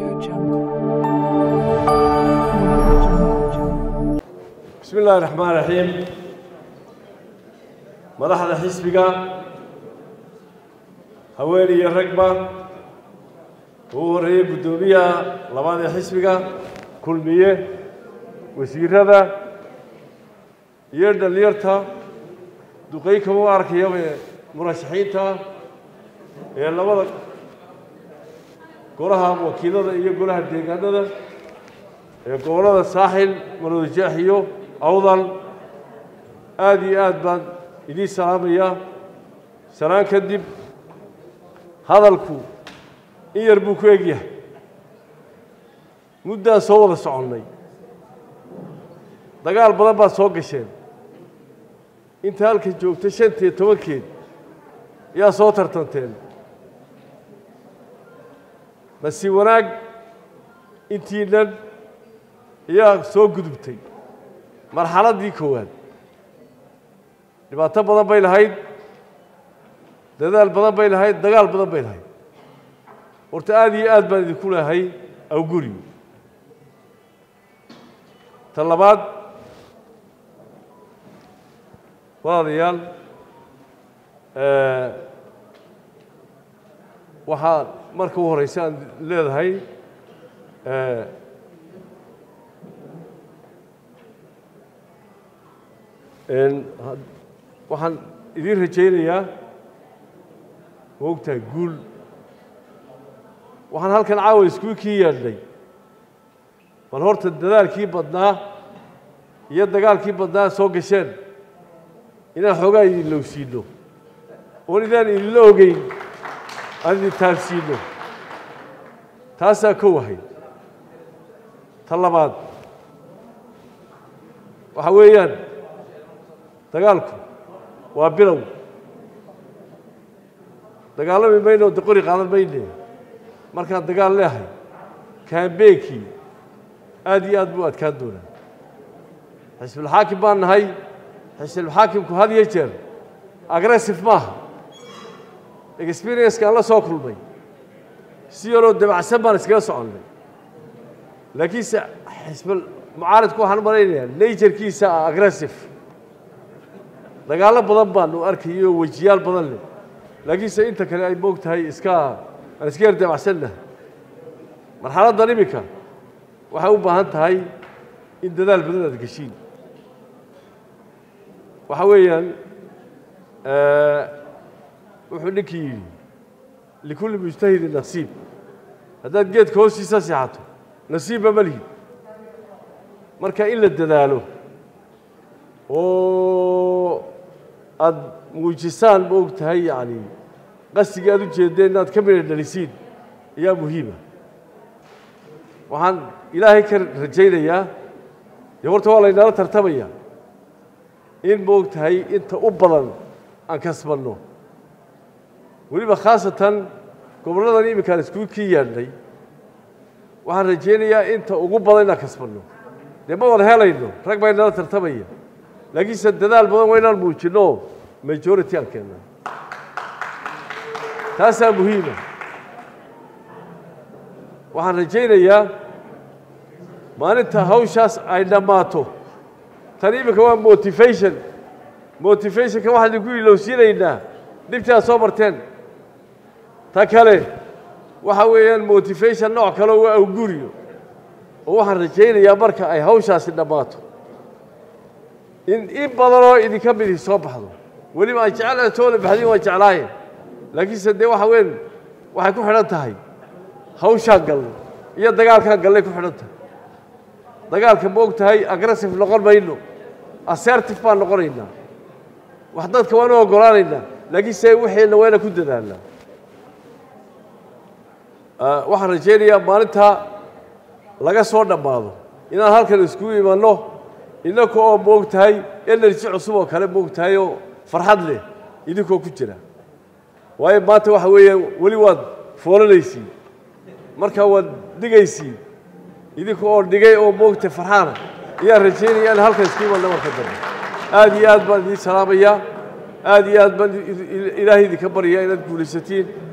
Audio Jungle. Audio Jungle. bismi illaahi raxmaan raxiim madaxda xisbiga haween iyo ragba ugu horreeyey guddoomiyaha labaad ee xisbiga kulmiye wasiirada iyo dhalinyarta duqey kama u arkayaba ee murashaxiinta ee labada golaha wakiilada iyo golaha deegaanada ee gobollada saaxil marwadajeex iyo awdal aada iyo aad baan idiin salaamayaa salaan kadib hadalku in yar buu ku egyahay muddaan soo wada soconnay dagaal badan baad soo gasheen inta halka joogta shantiyo tobankeed yaa soo tartanteen nasiib wanaag intiinan ayaa soo gudubtay marxaladdii koowaad dhibaato badan bay lahayd dadaal badan bay lahayd dagaal badan bay lahayd horta aada iyo aad baan idinku leehay awguri ta labaad walaalayaal waxaa marka u horeysa aan leedahay waxaan idiin rajaynayaa ma ogtahay guul waxaan halkan caawa iskuu kii yeedhnay bal horta dadaalkii badnaa iyo dagaalkii badnaa soo gasheen inaan xoogaa idin lowsiino oon idaan idinla ogeyn aan idin taabsiino taasaa ka wahay ta labaad waxa weeyaan dagaalku waa bilow dagaalami mayno de qori qaadan mayne markaan dagaal leehay kaambeenkii aada iyo aad buu adkaan doonaa xisbulxaakim baan nahay xisbulxaakimku had iyo jeer agressive maaha experiencekaan la soo kulmay si yaroo dabacsan baan iskaga soconnay laakiinse xisbul mucaaridku waxaan malaynayaa naturkiisa ah aggressive dagaallo badan baanu arkayo wejiyaal badan leh laakiinse inta kale ay moog tahay iska aan iska yar dabacsannahay marxaladdan iminka waxay u baahan tahay in dadaal badan aad geshiin waxa weeyaan wuxuu ninkii yidhi likulli mujtahidin nasiib haddaad geedka hoostiisa seexato nasiibba ma lihid marka in la dadaalo oo aada muujisaan ma og tahay yacni qasigii aad u jeedeen inaad ka midha dhalisiin ayaa muhiima waxaan ilaahay ka rajaynayaa dee horta waa laynala tartamaya in ma og tahay inta u badan aan kasbanno weliba khaasatan gobolladan iminkaan iskugu kii yaadhnay waxaan rajaynayaa inta ugu badan inaan kasbanno dee ma wada helayno rag baa inala tartamaya laakiinse dadaal badan waa inaan muujinno majority aan keennaa taasaa muhiima waxaan rajaynayaa maalinta hawshaas ay dhammaato tan iminka waa motivation motivationka waxaan idinku ilowsiinaynaa dhibtii aad soo marteen ta kale waxa weeyaan motivation nooc kaleo waa awguriyo oo waxaan rajaynayaa marka ay hawshaasi dhammaato in in badanoo idinka midii soo baxdo weliba aan jecelahay toola baxdin waan jeclaaye laakiinse dee waxa weyn waxay ku xidhan tahay hawshaan galnay iyo dagaalkaan galnay ku xidhan tahay dagaalka ma og tahay aggressive noqon mayno assertive baan noqonaynaa wax dadka waan u oggolaanaynaa laakiinse waxeenna waa inaan ku dadaalnaa waxaan rajaynayaa maalintaa laga soo dhammaado inaan halkan iskugu imanno innaka oo moog tahay energy cusub oo kale moog tahay oo farxad leh idinkoo ku jira waayo maanta waxa weeyaan weli waad foolanaysiin markaa waad dhigaysiin idinka oo dhigay oo moogtay farxaana ayaan rajaynaya in halkan isku imanna marka dambe aada iyo aad baan idiin salaamayaa aada iyo aad baan ilaahay idinka baryayaa inaad guulaysatiin